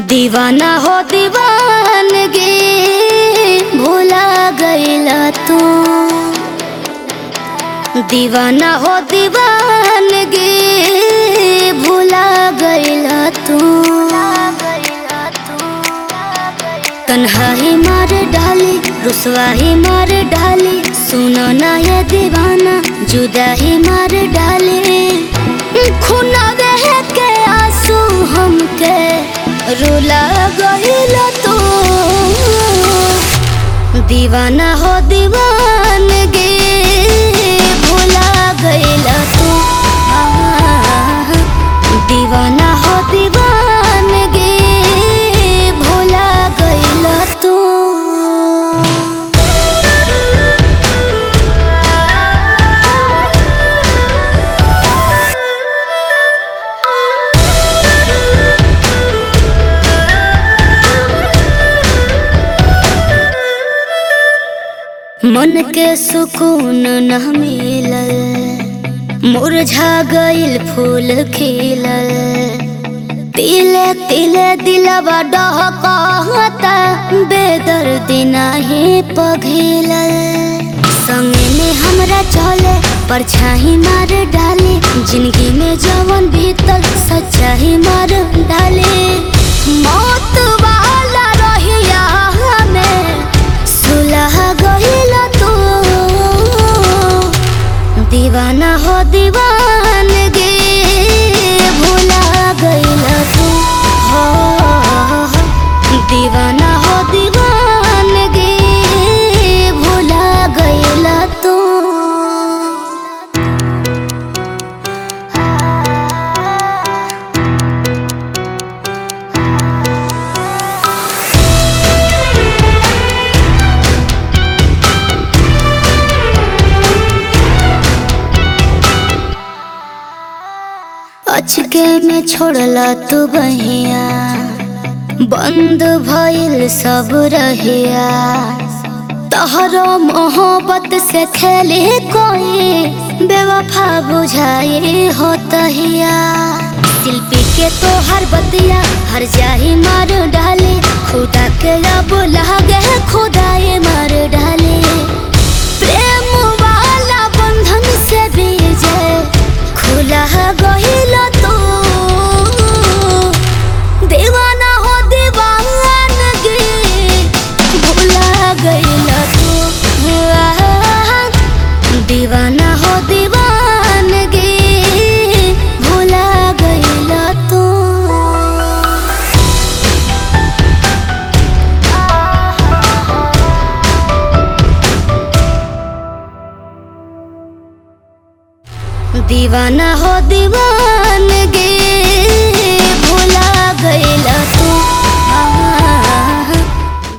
दीवाना हो दीवानगी भूला गईला तू दीवाना हो दीवानगी भूला गईला तू तन्हाई मार डाली रुसवाही मार डाली सुनो ना ये दीवाना जुदाई मार डाली खुना बह के आंसू हमके रुला गईल तू दीवाना हो दीवानगी भूला गईल तू आह, दीवाना हो दीवानगी भूला गईल तू मन के सुकून न मिलल मुरझा गइल फूल खिलल तिले तिले दिलवा डहकता बेदर्दी नाही पघिलल संगे में हमरा चले परछाई मार डाले जिंदगी में जवन भीतर सच्चाई मार डाले मौत वाला रहिया हमें सुलह गइल तू दीवाना हो दीवानगी भूला गइल तू हो दीवाना हो दीवानगी भूला गइल तू अचके में छोड़ला तू बहिया बंद भइल सब रहिया तहरो मोहब्बत से खेले कोई बेवफा बुझाई हो तहिया शिल्पी के तो हर बतिया हर जाही मार डाले खुदा के अब लागे खुदाए मार डाले प्रेम वाला बंधन से बीजे खुला गहिल तू दीवाना हो दीवानगी भूला गइल तू दीवाना हो दीवानगी भूला गइल तू दीवाना हो दीवानगी